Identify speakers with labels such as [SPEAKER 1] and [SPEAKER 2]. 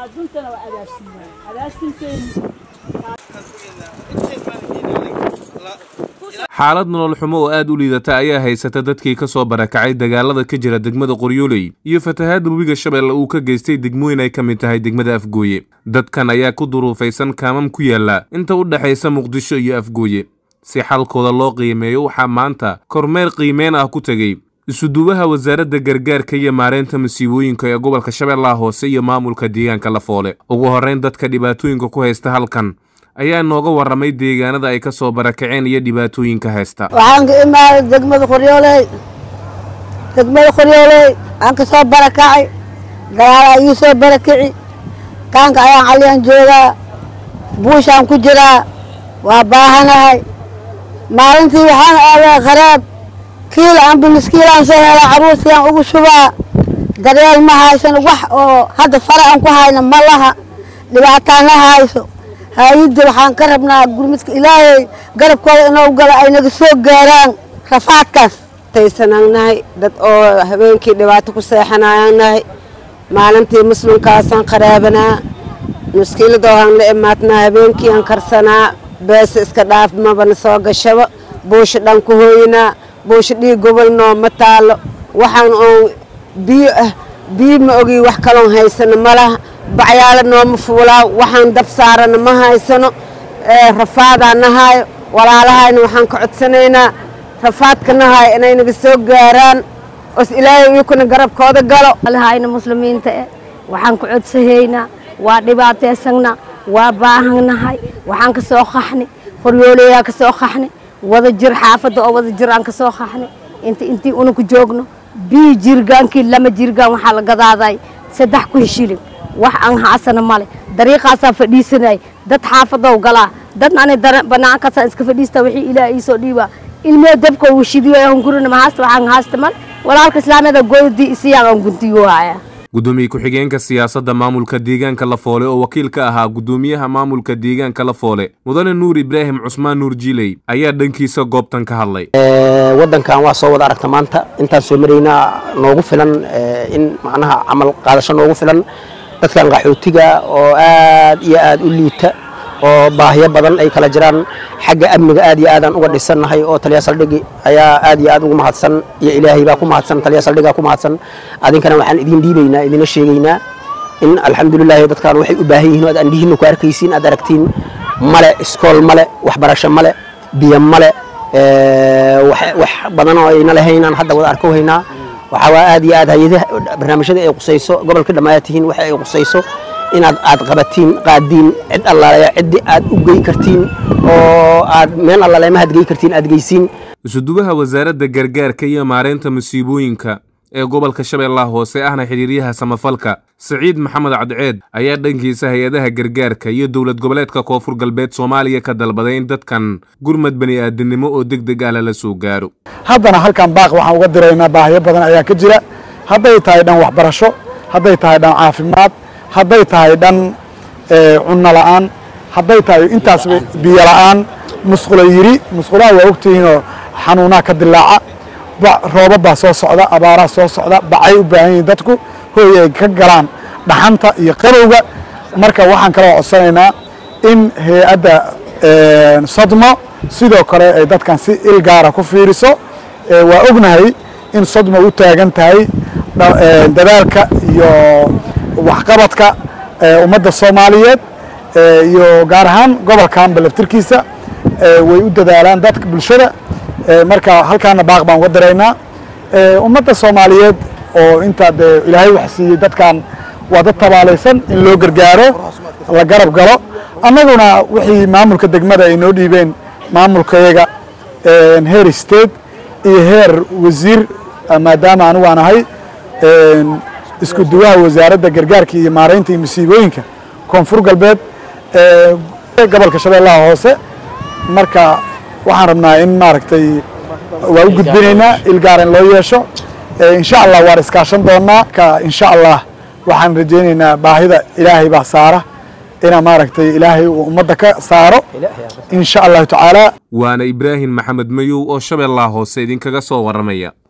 [SPEAKER 1] xaalad nolol xumo oo aad u liidata ayaa haysata dadkii ka soo barakacay dagaalada ka jira degmada qoryooley iyo fatahaadda webiga shabeelle uu ka geystay degmooyin ay ka mid tahay degmada afgooye dadkan ayaa ku duruufaysan kaamam ku yaalla inta u dhexaysa muqdisho iyo afgooye si xalkooda loo qiimeeyo waxaa maanta kormeer qiimeyn ah ku tegey isuduwaha wasaaradda gargaarka iyo maareynta masiibooyinka ee gobolka shabeellaha hoose iyo maamulka deegaanka lafoole ugu horrayn dadka dhibaatooyinka ku haysta halkan ayaa nooga warramay deegaanada ay ka soo barakaceen iyo dhibaatooyinka haysta
[SPEAKER 2] waxaan ka imaaday degmada qoryooley degmada qoryooley aan ka soo barakacay galaalaa ii soo barakici kaanka ayaan caliyaan joogaa buushaan ku jiraa waa baahanahay maalintii waxaan aadaa kharaab kiil anba miskiilaan soo helaa caruurtiaan ugu shubaa daryeel ma haysan wax oo hadda fara aan ku hayno ma laha dhibaataan la hayso haayidda waxaan ka rabnaa gurmidka ilaahay garabkooda inuu galo ay naga soo gaaraan rafaadkaas
[SPEAKER 3] taysanaan nahay dad oo habeenkii dhibaato ku seexanayaan nahay maalintii muslimkaasaan qaraabanaa muskiiladoohaan la imaadnaa habeenkii aan karsanaa beesa iska dhaaf mabana soo gashaba buusha dhan ku hooyinaa buusha dhiig gobol nooma taalo waxaan oon biyo ah biyo ma ogi wax kaloon haysano ma laha bacyaalo nooma fuulaa waxaan dab saarana ma haysano rafaadaa nahaayo walaalahayna waxaan ka codsanaynaa rafaadka nahaayo inay naga soo gaaraan os ilaahay iyukuna garabkooda galo
[SPEAKER 4] alahayna muslimiinta eh waxaan ku codsahaynaa waa dhibaataysanna waa baahannahay waxaan ka soo qaxni qoryooleyaa ka soo qaxni wada jir xaafadda oo wada jir aan ka soo qaxni inta intii unaku joogno bii jirgaankii lama jirgaan waxaa la gadaaday saddex kun shilin wax aan haasana male dariiqaasaa fadhiisanay dad xaafadow galaa dad ani banaankaasaan iska fadhiista wixii ilaah iisoo dhiibaa ilmee dabka uu shidiyo aan gurina mahaasta waxaan haasta male walaalka islaamiyada goodii isiyaan aan guntiyo haya
[SPEAKER 1] gudoomiye ku-xigeenka siyaasadda maamulka deegaanka lafoole oo wakiil ka ahaa gudoomiyaha maamulka deegaanka lafoole mudane nuur ibraahim cusmaan nuur jiiley ayaa dhankiisa goobtan ka hadlay
[SPEAKER 5] waddankan waa soo wada aragta maanta intaan soo maraynaa noogu filan in macnaha camal qaadasho noogu filan dadkan qaxootiga oo aad iyo aad u liita oo baahiyo badan ay kala jiraan xagga amniga aad iyo aadaan uga dhisannahay oo taliya saldhigi ayaa aad iyo aad ugu mahadsan iyo ilaahay baa ku mahadsan taliya saldhigaa ku mahadsan adinkana waxaan idin dhiibaynaa idina sheegaynaa in alxamdulilaahi dadkan waxay u baahan yihiin oo aad andhihiinna ku arkaysiin aad aragtiin male iskool male waxbarasho male biyo male wax badan oo ayna lahaynaan hadda wada arko haynaa waxaa waa aad iyo aad hay-adaha barnaamijyada ay qusayso gobolka dhammaaya tihiin waxa ay qusayso inaad aad qabatiin qaadiin cid allaaleya ciddii aad u gey kartiin oo aad meel allaleemahaad gey kartiin aad geysiin
[SPEAKER 1] isuduwaha wasaaradda gargaarka iyo maareynta masiibooyinka ee gobolka shabeellaha hoose ahna xidhiiryaha samafalka siciid maxamed cadceed ayaa dhankiisa hay-adaha gargaarka iyo dowlad goboleedka koonfur galbeed soomaaliya ka dalbaday in dadkan gurmad bani'aadinimo oo deg deg ah lala soo gaaro
[SPEAKER 6] haddana halkan baaq waxaan uga diraynaa baahiyo badan ayaa ka jira hadday tahay dhan waxbarasho hadday tahay dhan caafimaad hadday tahay dhan cunno la'aan hadday tahay intaas biyo la'aan musqulo yiri musqulaha waa ogtihiinoo xanuunaha ka dilaaca roobab baa soo socda abaaraa soo socda bacay u baahan yihiin dadku hooy ay ka galaan dhaxanta iyo qabowga marka waxaan kaloo codsanaynaa in hay-adda sodmo sidoo kale ay dadkan si il gaara ku fiiriso waa ognahay in sodmo u taagan tahay dadaalka iyo waxqabadka ummadda soomaaliyeed iyo gaar ahaan gobolkan balaftirkiisa way u dadaalaan dadka bulshada marka halkaana baaq baan uga diraynaa ummadda soomaaliyeed oo intaa dee ilaahay wax siiyey dadkan waa dad tabaalaysan in loo gargaaro la garab galo annaguna wixii maamulka degmada ay noo dhiibeen maamulkayaga heer state iyo heer wasiir maadaama anigu aan ahay isku duwaha wasaaradda gargaarka iyo maaraynta iyo masiibooyinka koonfur galbeed gobolka shabeellaha hoose marka waxaan rabnaa in maaragtay waa u gudbinaynaa ilgaar in loo yeesho insha allah waan iskaashan doonaa ka insha allah waxaan rajaynaynaa baahida ilaahay baa saara ina maaragtay ilaahay uu ummadda ka saaro insha allahu tacaala
[SPEAKER 1] waana ibraahim maxamed mayow oo shabeellaha hoose idinkaga soo warramaya